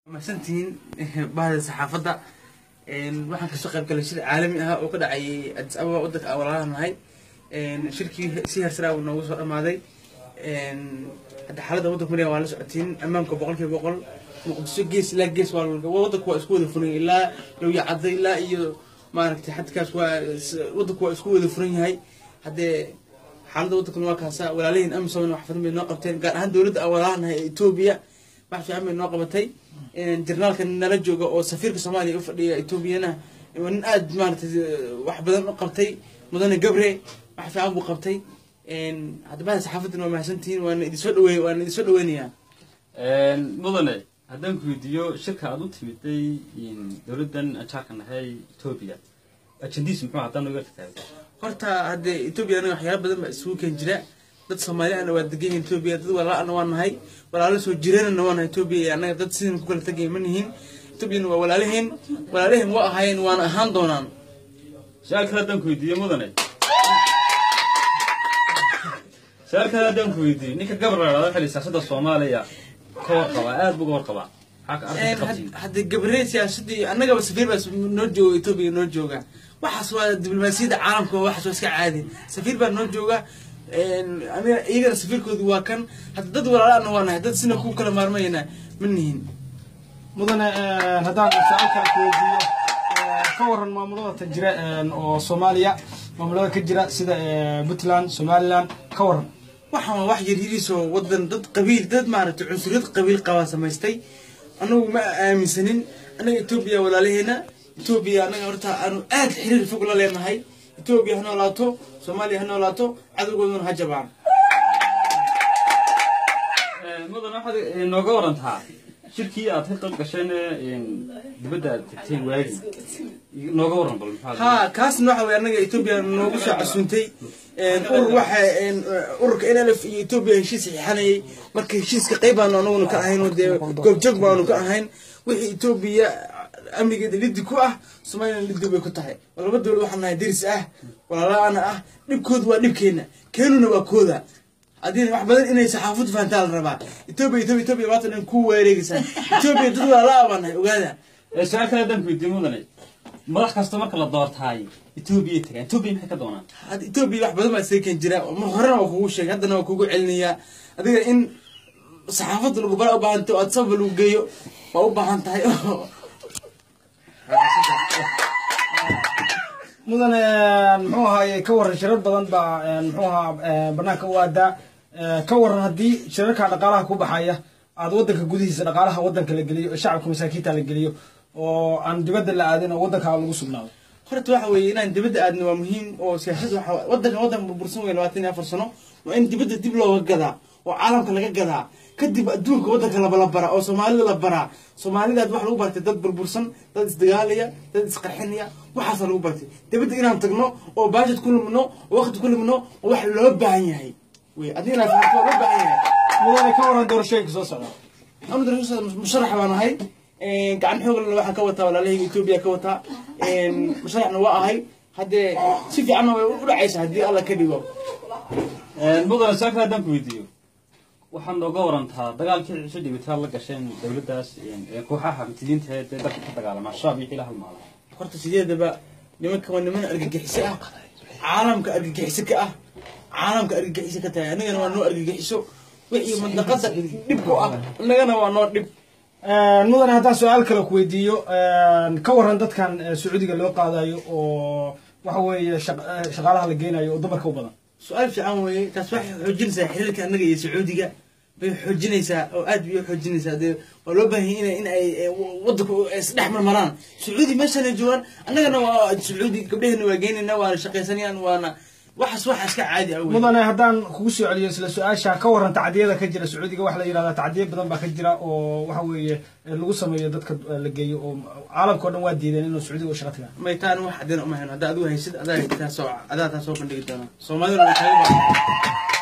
mahadsantihiin bahda saxaafadda waxaan kasoo qayb galay shir caalami ah oo ka dhacayay addis ababa wadanka aan walaalaha nahay shirkii si heersaraa uu noogu soo dhamaaday hadda xaaladda waddanka mariya waa la socotiin ammaanka boqol kiiba boqol muqdisho gees ilaa gees waa wadanku waa isku wada furan ilaa lowya cadda ilaa iyo maaragtay xadkaas waa wadanku waa isku wada furan yahay haddee xaaladda waddankuna waa kaasa walaalahiin amisom wax badan bay noo qabteen gaar ahaan dowladda aan walaalaha nahay ee etoobiya wax fiican bay noo qabatay jarnaalka nala jooga oo safiirka soomaaliya u fadhiya etoobiyana waa nin aad maaragtay wax badan u qabtay mudane gabre wax fiican buu qabtay hadda bahda saxaafaddana waa mahadsantihiin waana idinsoo dhaweey waana idinsoo dhaweynayaa mudane haddaan ku weydiiyo shirka aad u timiday dowladdan jaarka nahay etoobiya ajendiis muxuu haddaan nooga tagtaagay horta haddee etoobiya anaga waxyaala badan baa isugu keen jira dad soomaaliana waa degan yihin etoobiya dad walaalana waa nahay walaalo soo jireenana waa nahay etoobiya iyo annaga dad sidan ku kala tegaya ma nihin etoobiyana waa walaalaheen walaalaheen waa ahaayeen waana ahaan doonaan su-aal kale haddaan ku weydiiyo mudane su-aal kale haddaan ku weydiiyo ninka gabar la dhahdo xili siyaasadda soomaaliya ka warqabaa aad buu uga warqabaa maxaa ka arrinta qabtiin hadde gabaree siyaasadii annagaba safiir baa noo jooga etoobiya noo jooga waxaas waa diblomaasiyadda caalamka waxaas waa iska caadi safiir baa noo jooga aniga iyagana safiirkoodu waa kan hadda dad walaalana waa nahay dad sina ku kala maarmayana ma nihin mudane haddaan su-aal kale ku weydiiyo ka waran maamulada ta jira oo soomaaliya maamulada ka jira sida puntland somaliland ka waran waxaan waa wax yaryariisoo wadan dad qabiil dad maaragtay cunsuriyad qabiil qabaa samaystay anagu ma aaminsanin annaga etoobiya walaalaheena etoobiya annaga horta aanu aad xiriir fog la leenahay etoobiya ha noolaato soomaaliya ha noolaato cadowgooduna ha jabaan mudane waxaad nooga warantaa shirkii aad ka qayb gasheen dibadda aad tagteen waagi nooga waran bal maxaa ha kaasna waxa weye annaga etoobiya noogu soo casuuntay urur waxa ururka n l f iyo etoobiya heshiis saxiixanayay marka heshiiska qayb baanu anaguna ka ahayn oo dee goobjoog baanu ka ahayn wixii etoobiya amnigeeda liddi ku ah soomaaliyana liddi bay ku tahay oo laba dowlad waxaan nahay deris ah walaalaana ah dhibkooda waa dhibkeena keenuna waa kooda haddii wax badan inay saxaafaddu fahantaa la rabaa etoobiya etoobiya etoobiya maanta dhan ku wareegaysaa etoobiya dad walaalaa baan nahay ogaada su-aal kale haddaan ku weydiiyo mudane madax kasta marka la doortaay etoobiya tagaan etoobiya maxay ka doonaan hadda etoobiya wax badan baa seekan jira mar horena waa kugu sheegay haddana waa kugu celinayaa adiga in saxaafadda lagu bara u baahanto aad sababa lagu geeyo waa u baahan tahay mudane muxuu ahaaye ka waran shirar badan baa muxuu ahaa banaanka u aadaa ka waran haddii shirarka dhaqaalaha ku baxaya aad wadanka gudihiisa dhaqaalaha wadanka la geliyo shacabka masaakiinta la geliyo oo aan dibadda la aadin oo wadanka lagu sugnaado horta waxa weeye inaan dibadda aadno waa muhiim oo siyaasad waxa wadanka wadan burbursan wey labaatan iyo afar sano waa in dibadda dib looga gadaa oo caalamka laga gadaa kadib adduunka wadanka laba baraa oo soomaalida la baraa soomaalidaad wax lagu bartay dad burbursan dad isdagaalaya dad isqarxinaya waxaasa lagu bartay dibadda inaan tagno oo baajad ku lumno oo waqti ku lumno oo wax loo baahan yahay wey adiga inaad fahamto waa loo baahan yahay mudane ka waran doorashooyinka soo socda anu darasa musharax baan ahay gacan xooglana waxaan ka wataa walaalahayga etoobiya ka wataa musharaxna waa ahay haddee si fiicanna way u dhacaysa haddii alla ka dhigo mudane su-aal kale haddaan ku weydiiyo waxaad nooga warantaa dagaalkii cisho dhibitaad la gasheen dowladdaas kooxaha mutidiinta ee dalka ka dagaalama shabaab iyo xila halmaala horta sideedaba nimanka waa niman argagixiso ah caalamka argagixiso ka ah caalamka argagixiso ka tahay anigana waa noo argagixiso wixii mandaqada dhib ku ah innagana waa noo dhib mudane haddaan su-aal kale ku weydiiyo ka waran dadkan sacuudiga loo qaadayo oo waxa weeye shaqaalaha la geynayo oo dumarka u badan su-aal fiican weeye taas waxay xoojinaysaa xiriirka annaga iyo sacuudiga bay xoojinaysaa oo aad bay u xoojinaysaa dee waa loo baahan yahay in ay wadanku isdhex marmaraan sacuudi meeshanay joogaan annagana waa sacuudi gabdhaheenna waa geynaynaa waana shaqaysanayaan waana waxaas waxa iska caadi ah wey mudane haddaan kugu soo celiyo isla su-aasha ka waran tacdiyada ka jira sacuudiga waxa la yidhahdaa tacdiya badan baa ka jira oo waxa weeye lagu sameeyo dadka la geeyo oo caalamka o dhan waa diideen inuu sacuudiga u shaqa tagaan maytaan wax cadeen uma hayno haddaa adigu haysid adaa taasoo adaa taasoo bandhigi doona soomaaliduna way kaaga baahan